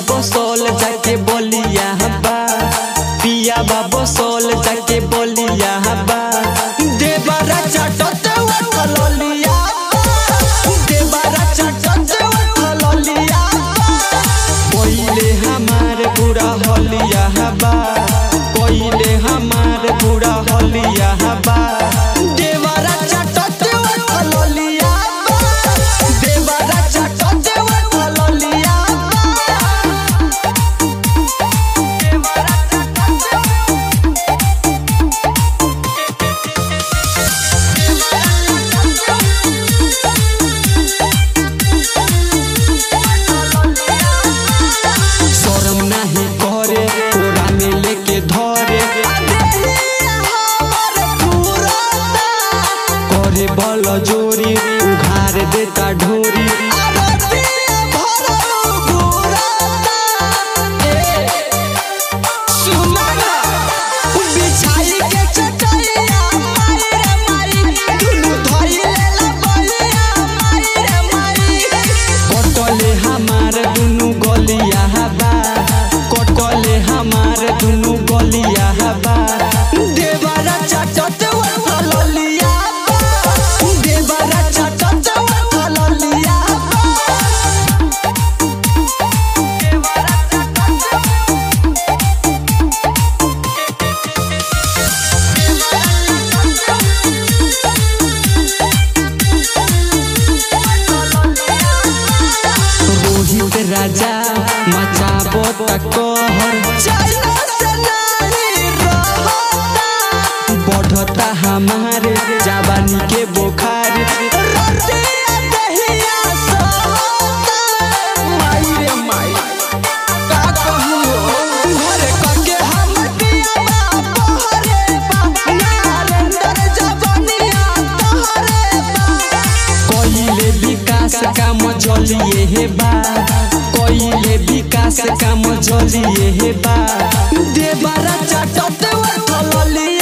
बसोल जाके बोलिया बा पिया बा बसोल जाके बोलिया बा देवरा चटते उठलिया देवरा चटते उठलिया कोइले हमार बुरा हलिया बा कोइले हमार बुरा हलिया बा देवरा चटते उठलिया देवरा चटते उठलिया शरम नाही करे कोरा में लेके धरे करे बल जोरी उघार देता ढोरी कटले हमार दुनु गलिया बा कटले हमार दुनु गलिया बा देवरा चटत उठलिया बा देवरा चटत उठलिया रोहित राजा मचाबो तकोहर बढ़ता हमारे जवानी के बोखार माई रे माई, का कहूँ हो? घरे कके हम पियबा, बहरे बा, नारेंद्र जवनिया तोहरे बा। कइले विकास काम जलिए हे बा कइले विकास काम जलिए हे बा देवरा चटत उठलिया